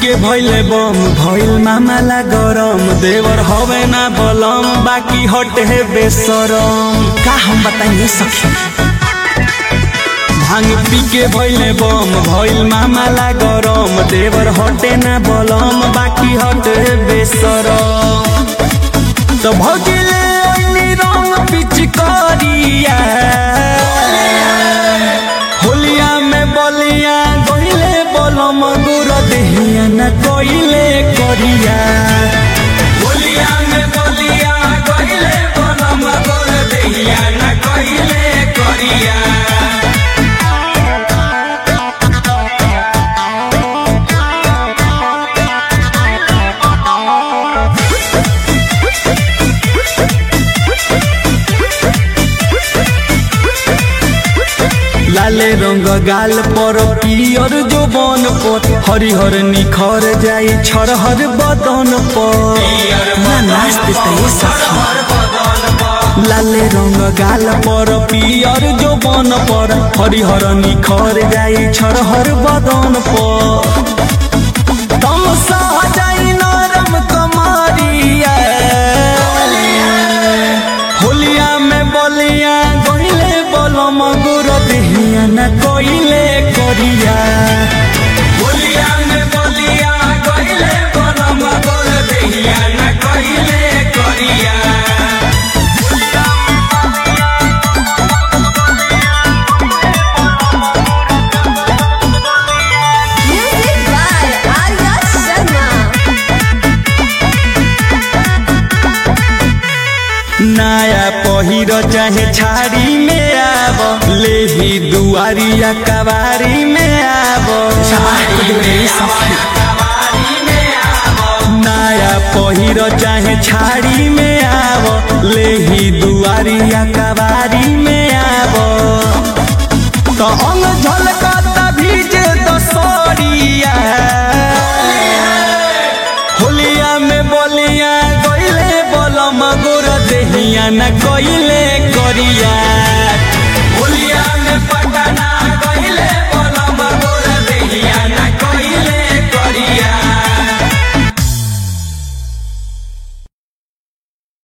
के भइले बम भइल मामला गरम देवर हवे ना बलम बाकी हटे बेसरम का हम बताइए सखी भांग पी के भइले बम भइल मामला गरम देवर हटे ना बलम बाकी हटे बेसरम तो भगिले ओइनी रंग पिचकारिया होलिया में बलिया गइले बलम गुर देहिया न कइले करिया होलिया में बलिया गइले बलम गुर देहिया न कइले करिया लाले रंग गाल पर पियर जोबन पर हरिहर निखर जाई छरहर बदन पर ना नाच देता ये सखी लाले रंग गाल पर पियर जोबन पर हरिहर निखर जाई छरहर बदन पर तमसा जाई नरम कमरिया होलिया में बलिया गइले बलम गुर देहिया न कइले करिया होलिया में बलिया गइले बलम गुर देहिया न कइले करिया Music by Arya Sharma. नया पहिर चाहे छाड़ी में आब लेही दुआरिया कबारी में आब नया पहिर चाहे छाड़ी में आब लेही दुआरिया कबारी में आब तो अंग झलकता भीजे दसरिया होलिया में बलिया गइले बलम गोर देहिया न कइले करिया होलिया में पटना गइले